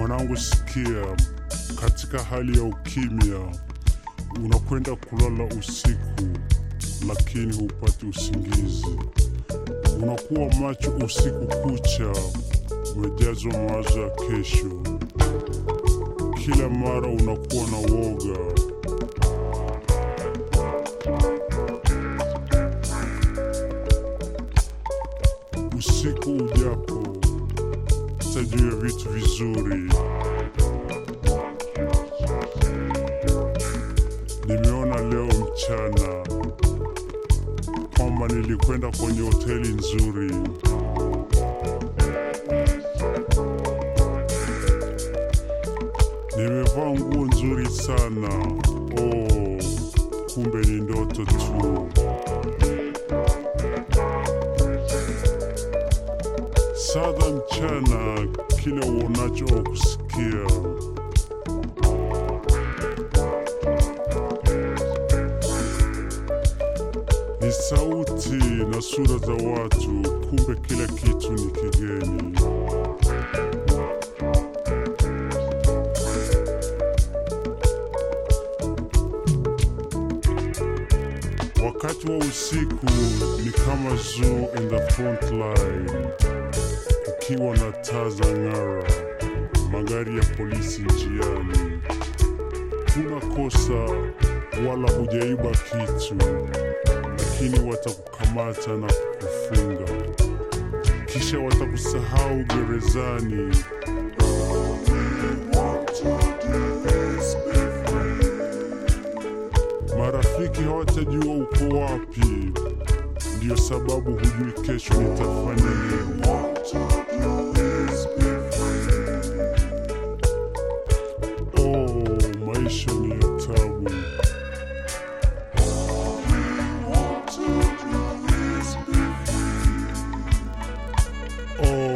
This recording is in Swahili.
Mwanangu, sikia, katika hali ya ukimya unakwenda kulala usiku, lakini hupati usingizi. Unakuwa macho usiku kucha, umejazwa mawazo ya kesho. Kila mara unakuwa na woga. Usiku ujapo, tajua vitu vizuri. Nimeona leo mchana kwamba nilikwenda kwenye hoteli nzuri. Nimevaa nguo nzuri sana. Oh, kumbe ni ndoto tu. Sada mchana, kile uonacho au kusikia ni sauti na sura za watu, kumbe kila kitu ni kigeni. Wakati wa usiku ni kama zoo in the front line, ukiwa na taa za ng'ara, magari ya polisi njiani. Huna kosa wala hujaiba kitu, lakini watakukamata na kukufunga, kisha watakusahau gerezani. Marafiki hawatajua uko wapi, ndiyo sababu hujui kesho nitafanya nini. Oh, maisha ni ya tabu. Oh,